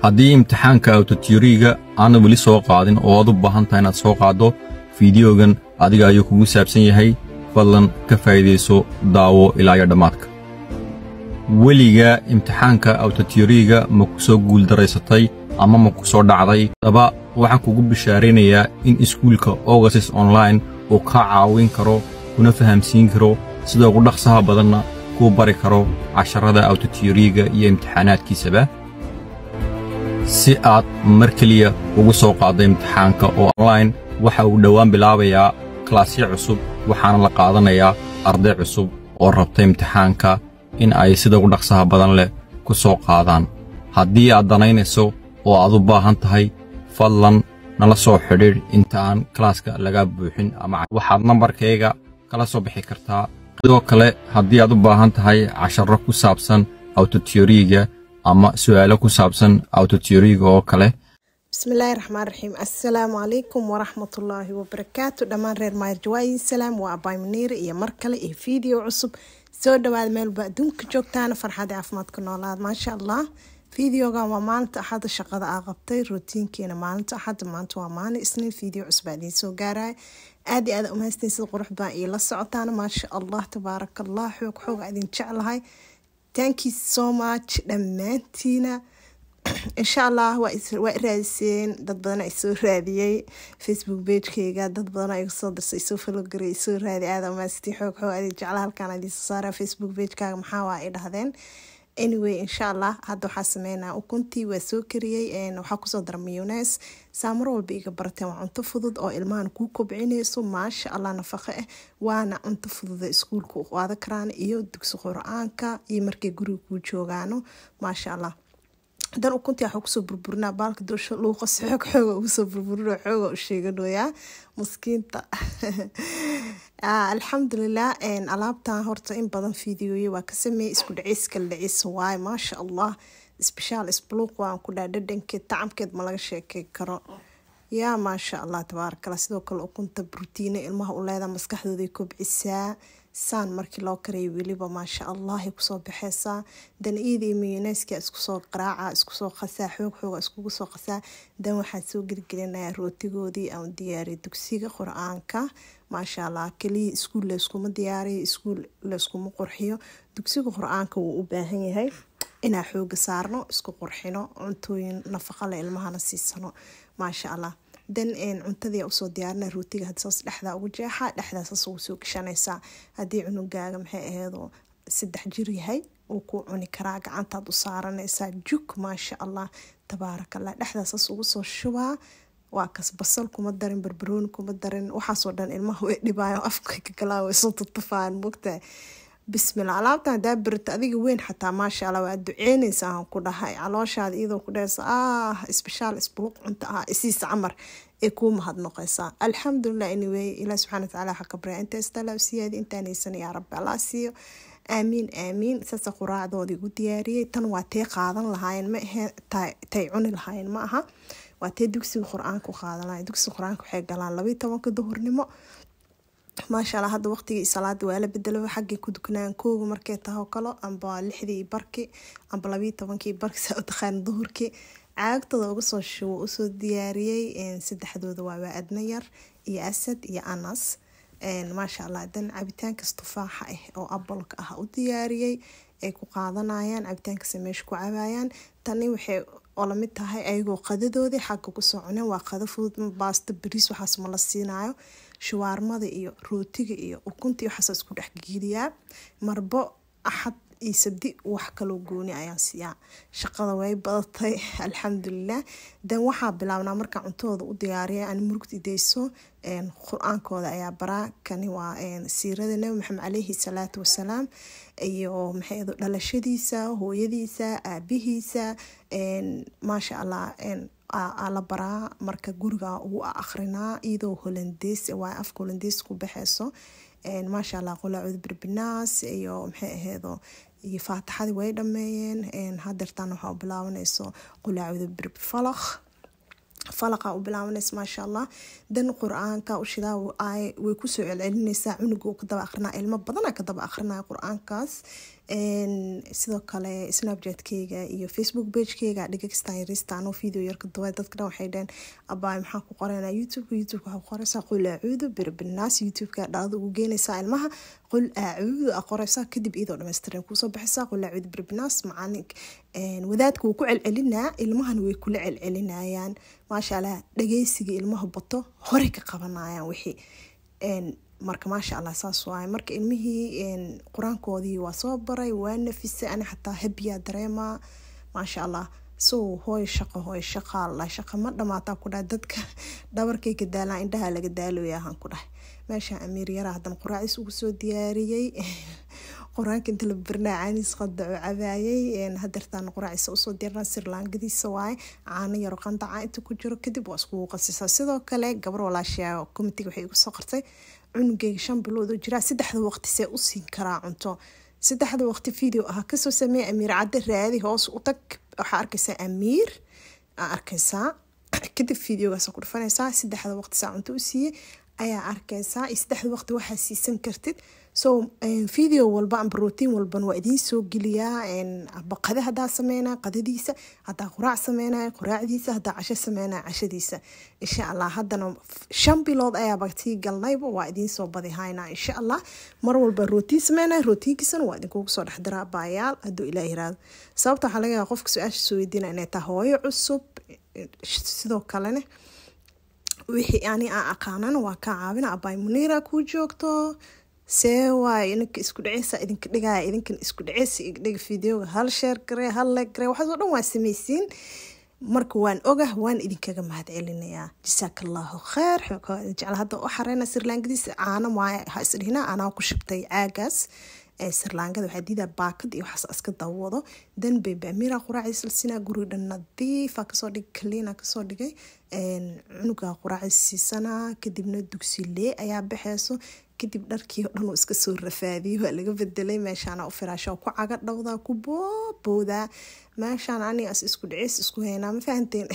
haddii imtixaanka awtotiyoriga aana weli soo qaadin oo aad u baahan tahay inaad soo qaaddo fiidiyogan adiga ayuu kugu saabsan yahay fadlan ka faa'iidayso daawo ilaa iyo dhammaadka weligaa imtixaanka awtotiyoriga ma ku soo guuldaraysatay ama ma ku soo dhacday daba waxaan kugu bishaaraynayaa in iskuulka ogasis online uu kaa caawin karo kuna fahamsiin karo sida ugu dhaqsaha badanna kuu bari karo casharrada awtotiyoriga iyo imtixaanaadkiisaba si aad mar keliya ugu soo qaaddo imtixaanka oo online waxa uu dhowaan bilaabayaa kalaasyo cusub waxaana la qaadanayaa arday cusub oo rabta imtixaanka in ay sida ugu dhaqsaha badan leh ku soo qaadaan haddii aad danaynayso oo aad u baahan tahay fadlan nala soo xidhiidh inta aan kalaaska laga buuxin ama waxaad nambarkayga kala soo bixi kartaa sidoo kale haddii aad u baahan tahay casharro ku saabsan awtotiyoriga ama su'aalo ku saabsan awtotiyoriga oo kale bismillaahi raxmaan raxiim assalaamu calaykum waraxmatullaahi wabarakaatu dhammaan reer maarjawaayin salaam waa abaay muniire iyo mar kale iyo fiideo cusub soo dhawaada meelba adduunka joogtaana farxadii caafimaadka noolaad maasha allah fideogan waa maalinta axadda shaqada aa qabtay rootiinkeena maalinta axadda maanta waa maalin isniin fideo cusub aa idiin soo gaaraya aad iyo aad umahastiin sida qurux baan iyo la socotaana maasha allah tabaaraka allah xoog xoog aa idin jeclahay thank you so much dhammaantiina insha allah waa iraadiseen dad badan isoo raadiyey facebook bagekeyga dad badan iga soo dirsay isoo falogara isoo raadi aada umaastiin xoog xoog adin jecla halkaan idiinsoo saara facebook bagekaaga maxaa waa ay dhahdeen anyway insha allah hadda waxaa sameynaa ukuntii waa soo kariyey waxaa kusoo dara miyunes saamar walba iga barateen waa cunto fudud oo ilmahan kuu kobcinayso maasha allah nafaqo ah waana cunto fududa iskuulka u qaada karaan iyo dugsi qur-aanka iyo markay guriga kuu joogaano maasha allah dan ukuntii waxaa kusoo burburinaa baalka dusha luuqas xoog xooga ugusoo burburino xooga u sheeganoyaa maskiinta alxamdulilah alaabtan horta in badan fideoye waa ka sameeyey isku dhaciys kala dhaciys waaye maasha allah isbishaal isbuluuq waan ku dhaa dhadhankeed tacamkeed ma laga sheekey karo yaa maasha allah tabaarakala sidoo kale ukunta brotiina ilmaha u leedaa maskaxdooday kobcisaa saan markii loo karayo weliba maasha allahay kusoo baxeysaa dan iida iyo miyoneska iskusoo qaraaca iskusoo qasaa xoog xooga iskugu soo qasaa dan waxaa soo gelgelinaya rootigoodii aan diyaariya dugsiga qur-aanka maasha allah keliya iskuul layskuma diyaariyo iskuul layskuma qurxiyo dugsiga qur-aanka wuu u baahan yahay inaa xooga saarno isku qurxino cuntooyin nafaqale ilmahana siisano maasha allah dan cuntadii usoo diyaarina rootiga hadsaas dhexdaa ugu jeexa dhexdaasas ugu soo gashanaysaa haddii cunugaaga maxay aheedo saddex jir yahay uu ku cuni karaa gacantaad u saaranaysaa juk maasha allah tabaarakallah dhexdaasas ugu soo shubaa waa kas basal kuma darin barbarooni kuma darin waxaasoo dhan ilmaha way dhibaayo afka kagalaan way soo tutufaan mogtahay bismillah alaabtan hadaa berita adiga weyn xataa maasha allah waa duceynaysa aan ku dhahay calooshaada iyadoo ku dhehaysa ah isbishaal isbuluq cunto ah isiisa camar ee kuu mahadnoqeysaa alxamdulilah anyway ilaah subxana watacaala waxaa ka baryaa inta istalaab siyaadi intaan haysan yaa rabbi allah siiyo aamiin aamiin saasa quraacdoodii ugu diyaariyey tan waa tee qaadan lahaayeen ma ahe tay cuni lahaayeen ma aha waa tee dugsiga qur-aanka u qaadan lahayen dugsiga qur-aanka waxay galaan labayo tobanka duhurnimo maasha allah hadda waqtigii salaada waa la bedelaba xaggay ku dukanaan kooga markay taho kalo amba lixdii barki amba labayo tobankii barki saa u taqaan duhurkii caagtooda uga soo shubo usoo diyaariyey saddexdooda waa waa adna yar iyo asad iyo anas maasha allah dan cabitaankas tufaaxa ah oo abolka ah u diyaariyey ay ku qaadanayaan cabitaankasa meesha ku cabaayaan tani waxay oo lamid tahay ayagoo qadadoodii xagga kusoo cuneen waa qado fudud baasta bariis waxaas ma la siinayo shuwaarmada iyo rootiga iyo ukuntii waxaasa isku dhexgeliyaa marbo axad iyo sabdi wax kaloo gooni ayaan siiyaa shaqada way badatay alxamdulilah dan waxaa bilaabnaa markaa cuntadooda u diyaariya aan murugti dayso qur-aankooda ayaa baraa kani waa siirada nabi maxamed caleyhi salaatu wasalaam iyo maxay dhalashadiisa hooyadiisa aabihiisa maasha allah la baraa marka guriga ugu akrinaa iyadoo holandeys waa afka holandeys ku baxeyso maasha allah qolaacuda birbinaas iyo maxay aheedo iyo faataxadii way dhameeyeen hadeertaan waxaa u bilaabanayso qolaacuda birbi falaq falaqa u bilaabanaysa maasha allah dan qur-aanka ushidaa way kusoo celcelinaysaa cunuga uu kadaba akrinaa ilmo badana kadaba akrinaya qur-aankaas sidoo kale snapchatkeyga iyo facebook bagekeyga dhigagsta yarista anoo video yarka duway dadka dhan waxay dhaheen abaay maxaa ku qoranaa youtubeka youtubeka waxaa ku qoreysaa qul acuudu birabinaas youtubeka dhalada ugu geenaysaa ilmaha qul acuudu a qoreysaa kadib iyadoo dhammaystiran kuusoo baxaysaa qul acuudu birabinaas macalin wadaadka wuu ku celcelinaa ilmahana way kula celcelinayaan maasha allah dhageysiga ilmaha bato hore ka qabanayaan wixii marka maasha allah saas waay marka ilmihii qur-aankoodii waa soo baray waa nafisay ani xataa habiyaa dareemaa maasha allah so hooy shaqo hooy shaqaala shaqa ma dhamaataa ku dhahay dadka dhabarkay ka daalaan indhaha laga daalooya ahaan ku dhahay meesha amiir yara haddana quraacis ugu soo diyaariyey qur-aanka inta la barnaa caaniis qadaco cabaayay hadeertaan quraacisa usoo diyaarnaa sirlaangadiisa waaye caano yaro qandaca inta ku jiro kadib waa iskugu qasisaa sidoo kale gabar walaashaa comitiga waxay igu soo qortay cunugeyga shan bilood oo jiraa saddexda waqti see u siin karaa cunto saddexda waqti video ah kasoo sameeya amiir cadde raadi hoos u tag waxaa arkaysaa amiir aa arkaysaa kadib videogaas ku dhufanaysaa saddexda waqti saa cunto u siiyey ayaa arkaysaa iyo saddexda waqti waxaa siisan kartid so video walba amba rotiin walban waa idiin soo geliyaa aba qade hadaa sameynaa qadadiisa hadaa quraac sameynaya quraacdiisa hadaa casho sameynaya cashadiisa insha allah haddana shan bilood ayaaba tii galnayba waa idiin soo badihaynaa insha allah mar walba rootiin sameynaya rootiinkiisana waa idinkugu soo dhexdiraa baayaal hadduu ilaah yiraahdo sababta waxaa laga yaaba qofka su-aasha soo weydiina inay tahay hooyo cusub sidoo kalena wixii ani aan aqaanana waa kaa caawina abaay muniira kuu joogto see waay ininka isku dhaceysa idinka dhigaya idinkan isku dhaceysa igdhiga videoga hal sheer garee hal leeg garee waxaasoo dhan waa samaysiin marka waan ogah waan idinkaga mahad celinayaa jasaaka allahu kheer jecla hadda u xareyna sirlaangadiisa caano maayo ha isdhihina anaa ku shubtay caagaas sirlaangada waxaa diidaa baakad iyo waxaas iska dawado dan bebe amira quraaciis la siinaa guriga dhan nadiifa kasoo dhigay kaliina kasoo dhigay cunuga quraaciis siisanaa kadibna dugsilee ayaa baxeyso kadib dharkii o dhan uu iska soo rafaadiyey waa laga bedelay meeshaana u firaasha ku caga dhowdaa ku booboodaa meeshaan anigaas isku dhicis isku haynaa ma fahanteen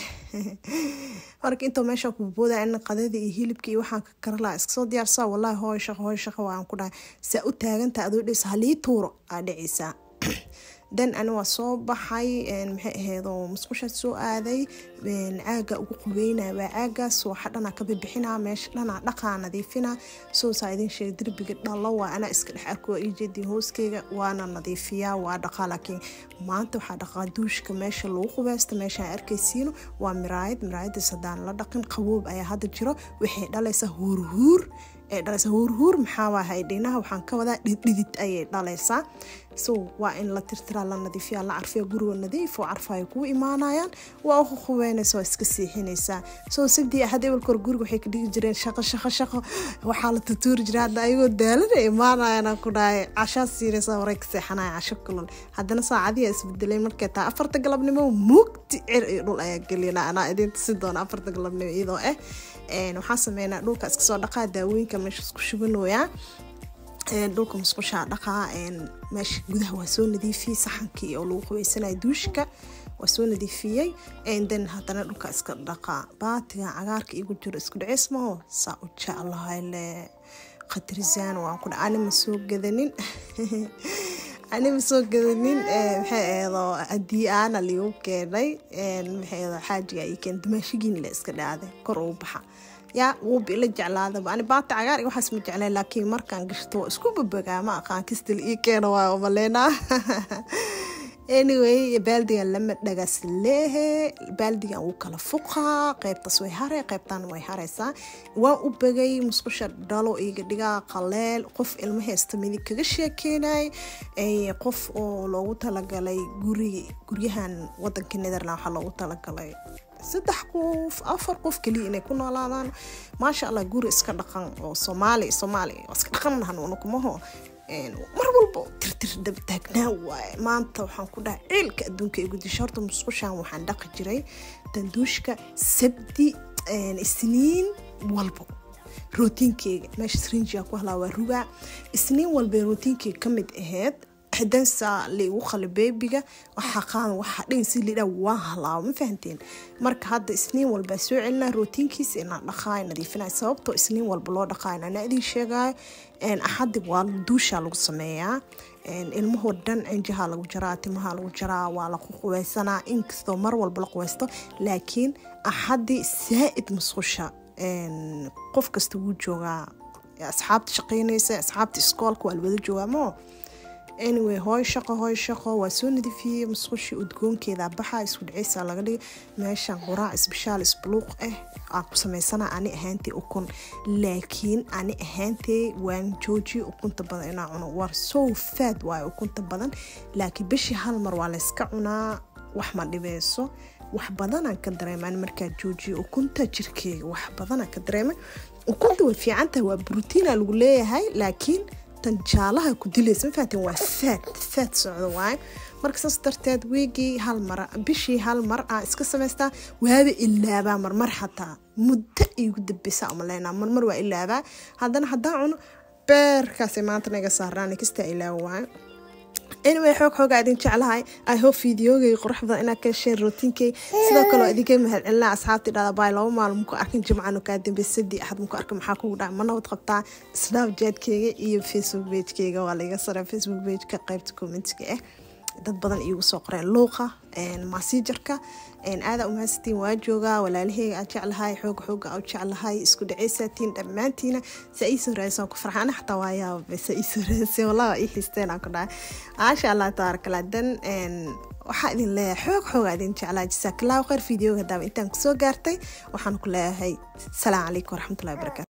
marka intoo meesha ku boodaa in qadada iyo hilibka iyo waxaan ka karalaa iska soo diyaarsaa wallahi hooy shaqo hooy shaqo waan ku dhahay saa u taagantaa adoo dhis halii tuuro aa dhicaysaa dan ani waa soo baxay maxay ahaydoo musqushaad soo aaday caaga ugu qubeynaya waa caagaas waxa dhanaa ka bibixinaa meesha dhanaa dhaqaa nadiifinaa soo saa idin sheegay derbiga dhalo waa anaa iska dhex arko waa ijeedii hooskeyga waana nadiifiyaa waa dhaqaa laakiin maanta waxaa dhaqaa duushka meesha lagu qubeysta meeshaan arkaysiino waa miraayad miraayadaas haddaan la dhaqin qaboob ayaa hadda jiro waxay dhalaysaa huurhuur ee dhalaysaa huurhuur maxaa waahay dhinaha waxaan ka wadaa dhidhidid ayay dhalaysaa so waa in la tirtiraa la nadiifiyaa la carfiya guriga nadiif oo carfaay kuu imaanayaan waa u qubeynaysa waa iska seexinaysaa so sabdii ahad ebalka hor guriga waxay ka dhigi jireen shaqo shaqo shaqo waxaa la tutuuri jira hadda ayagoo daalana imaanayana ku dhahay cashaa siinaysa horay ka seexanaya casho kulul haddana saacadiyaa isbedelay markay taa afarta galabnimo mugdi cer iyo dhul ayaa gelina anaa idin tusi doona afarta galabnimo iyadoo ah waxaa sameynaa dhulka iska soo dhaqaa daawooyinka meesha isku shubanoyaa dhulka musqushaa dhaqaa meesha gudaha waa soo nadiifiyey saxankii oo lagu qubaysanaya duushka waa soo nadiifiyey then haddana dhulka iska dhaqaa baatiga cagaarka igu jiro isku dhaceys maho saa u jeclahay le khatarisaan waan ku dha ani ma soo gadanin ani ma soo gadanin maxay ahaydoo haddii aana liigu keenay maxay ahaydoo xaajiga ii keen dumaashigiin le iska dhacday kor uu baxa yaa wuuba ila jeclaadaba ani baata cagaar iyo waxaas ma jecleen laakiin markaan gashto waa isku babagaa ma aqaan kistil ii keena waa umaleynaa anyway baaldigan lama dhagas leehe baaldigan wuu kala fuqaa qeybtaas way hare qeybtan way hareysaa waan u bagay musqusha dhalo iga dhigaa qaleel qof ilmo heesta midig kaga sheekeynay qof oo loogu talagalay guri guryahan wadanka netherland waxaa loogu talagalay saddex qof afar qof keliya inay ku noolaadaan maasha allah guri iska dhaqan oo soomaali soomaali iska dhaqan hanuunakumaho mar walba tirtir dabtaagnaa waaye maanta waxaan ku dhahay ciilka adduunka igu disha horta musqushaan waxaan dhaqi jiray danduushka sabdi isniin walbo rootiinkeyga meesha srinjiga ku halaa waa rugaa isniin walbay rootiinkeyga ka mid aheyd dansa laigu qali beebiga waxaa qaadan waxaa dhin si lidhaa waa halaabo ma fahanteen marka hadda isniin walbaa soo celinaa rootiinkiisa inaan dhaqaayo nadiifinay sababtoo isniin walba loo dhaqaayo anaa idin sheegayo axadib waa duushaa lagu sameeyaa ilmahoo dhan cinjaha lagu jaraa timaha lagu jaraa waa la quweysanaa inkastoo mar walba la quweysto laakiin axadii saa-id musqusha qof kasta wuu joogaa asxaabta shaqeynaysa asxaabta iskoolka waa lawada joogaa mo anyway hooy shaqo hooy shaqo waa soo nadiifiyey musqushii udgoonkeeda baxa isku dhaceysa laga dhigay meeshan quraac isbishaal isbuluuq ah aan ku sameysana ani ahaantay ukun laakiin ani ahaantay waan joojiye ukunta badan inaa cuno war sow faad waayo ukunta badan laakiin bishii hal mar waa layska cunaa wax ma dhibeyso wax badanaan ka dareemaan markaa joojiye ukunta jirkeyga wax badanaan ka dareema ukunta way fiicantahay waa brotiina lagu leeyahay laakiin tan jaalaha ku dilaysa ma fahateen waa faad faad socdo waaye marka saas darteed wiigii hal mar bishii hal mar aan iska samaystaa waaba ilaabaa marmar xataa muddo igu dambeysa umaleynaa marmar waa ilaabaa haddana haddaan cuno beerkaasay maanta naga saaraan kastaa ilaaba waaye anyway xoog xoogaa idin jeclahay i hope videogay qurux badan inaad ka hesheen rootinkay sidoo kale waa idinka mahadcelinaa asxaabtii dhada baay laba maalin muku arkin jimcanu kaa dambe sadii axad muku arkin maxaa kugu dhaca ma nabad qabtaa snapchat-keyga iyo facebook page-keyga waa laiga sara facebook page-ka qaybta commentiga ah dad badan iigu soo qoreen luuqa masijarka aada umahadsatiin waa joogaa walaalaheyga aad jeclahay xooga xooga aad jeclahay isku dhaceysatiin dhammaantiina saa iisoo raadisaan ku farxana xataa waa yaaba saa iisoo raadiseen wallahi waa ii xiisteen aan ku dhahay maasha allah tabaarakallah dan waxaa idin leeyahay xoog xooga idin jeclaa jasaakallaahu khayr videoga hadaaba intaan kusoo gaartay waxaan ku leeyahay salaam calaykum waraxmatullahi wabarakatu